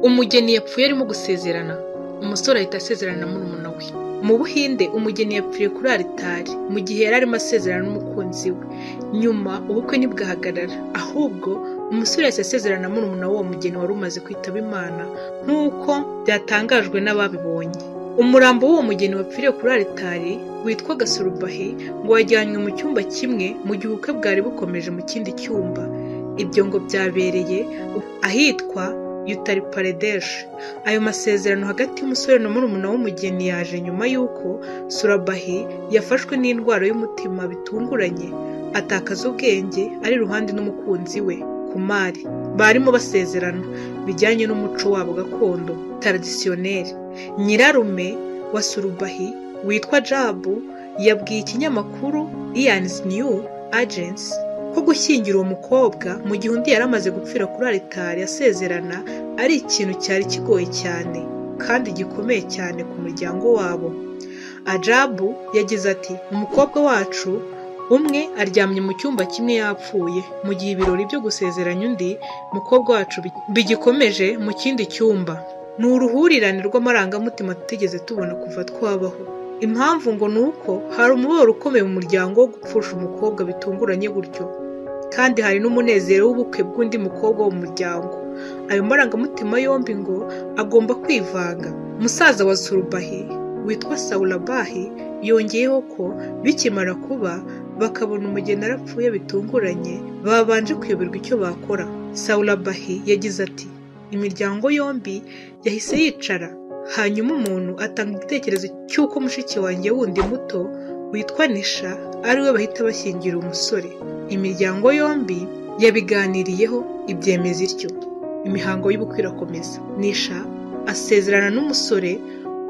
Umugeni yapfuye arimo gusezerana, umusore ahita asezerana na murumuna we. Mu Buhinde, umugeni yapfiriye kuri alitari mu gihe yari arimo asezerana n'umukunzi we. Nyuma, ubukwe ntibwahagarara, ahubwo umusore yahise asezerana na murumuna w'uwo mugeni wari umaze kwitaba Imana nk'uko byatangajwe n'ababibonye. Umurambo w'uwo mugeni wapfiriye kuri alitari witwaga Surubahi ngo wajyanywe mu cyumba kimwe mu gihe ubukwe bwari bukomeje mu kindi cyumba. Ibyo ngo byabereye ahitwa Utari Pradesh. Ayo masezerano hagati y'umusore na murumuna w'umugeni yaje nyuma y'uko Surabahi yafashwe n'indwara y'umutima bitunguranye, atakaza ubwenge ari iruhande n'umukunzi we, Kumari. Barimo basezerana bijyanye n'umuco wabo gakondo taradisiyoneri. Nyirarume wa Surubahi witwa Jabu yabwiye ikinyamakuru Ian's New Agency ko gushyingira uwo mukobwa mu gihe undi yari amaze gupfira kuri alitari asezerana ari ikintu cyari kigoye cyane kandi gikomeye cyane ku muryango wabo. Ajabu yagize ati umukobwa wacu umwe aryamye mu cyumba kimwe yapfuye mu gihe ibirori byo gusezeranya undi mukobwa wacu bi- bigikomeje mu kindi cyumba. Ni uruhurirane rw'amarangamutima tutigeze tubona kuva twabaho. Impamvu ngo ni uko hari umubabaro ukomeye mu muryango wo gupfusha umukobwa bitunguranye gutyo, kandi hari n'umunezero w'ubukwe bw'undi mukobwa wo mu muryango. Ayo marangamutima yombi ngo agomba kwivanga. Musaza wa Surubahi witwa Saurabahi yongeyeho ko bikimara kuba bakabona umugeni arapfuye bitunguranye babanje kuyoberwa icyo bakora. Saurabahi yagize ati imiryango yombi yahise yicara hanyuma umuntu atanga igitekerezo cy'uko mushiki wanjye wundi muto witwa Nisha ari we bahita bashyingira umusore. Imiryango yombi yabiganiriyeho ibyemeza ityo. Imihango y'ubukwe irakomeza. Nisha asezerana n'umusore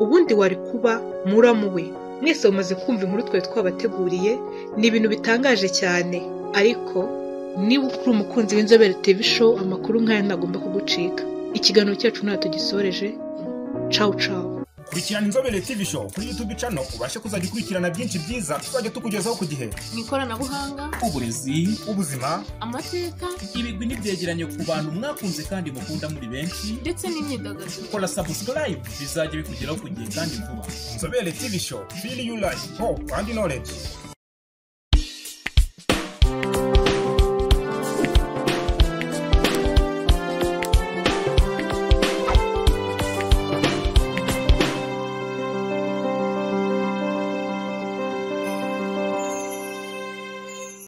ubundi wari kuba muramu we. Mwese mumaze kumva inkuru twari twabateguriye, ni ibintu bitangaje cyane. Ariko niba ukuri umukunzi w'inzobere TV show, amakuru nk'aya ntagomba kugucika. Ikiganiro cyacu ntabwo tugisoreje, Ciao ciao. kurikirana inzobere tv show kuri youtube channel ubashe kuzajya ukurikirana byinshi byiza tuzajya tukugezaho ku gihe mu ikoranabuhanga uburezi ubuzima amateka ibigwi n'ibyegeranyo ku bantu mwakunze kandi mukunda muri benshi ndetse n'imyidagaduro kora sabusikarayibu bizajya bikugeraho ku gihe kandi vuba inzobere tv show feel you life hope and knowledge